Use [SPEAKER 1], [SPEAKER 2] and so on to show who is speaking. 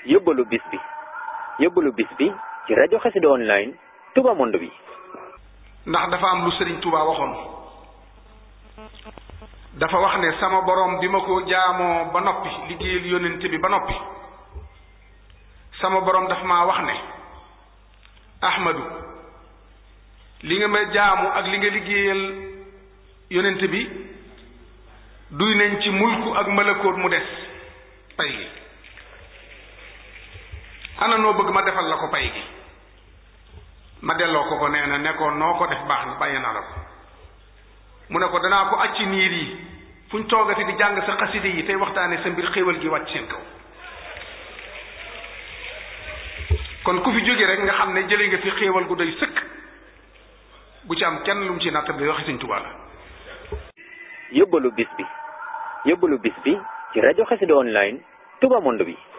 [SPEAKER 1] yóbbalu bis bi yóbbalu bis bi ci rajo xasida online Touba Monde bi
[SPEAKER 2] ndax dafa am lu sëriñ Touba waxoon dafa wax ne sama borom bi ma ko jaamoo ba noppi liggéeyal yónnent bi ba noppi sama borom dafa maa wax ne Ahmadu li nga ma jaamu ak li nga liggéeyal yónnent bi duy nañ ci mulku ak malakoot mu des pay gi ana noo bëgg ma defal la ko pay gi ma delloo ko ko nee na nekkoon noo ko def baax na bàyyi naa la ko mu ne ko danaa ko acci niir yi fu ñu toogati di jàng sa xaside yi tey waxtaane sa mbir xéewal gi wàcc seen kaw kon ku fi jóge rek nga xam ne jële nga fi xéewal gu doy sëkk bu ci am kenn lu mu ci natt bi waxi Sëñ Tuubaa la
[SPEAKER 1] yóbbalu bis bi yóbbalu bis bi ci rajo xasida online Touba Monde bi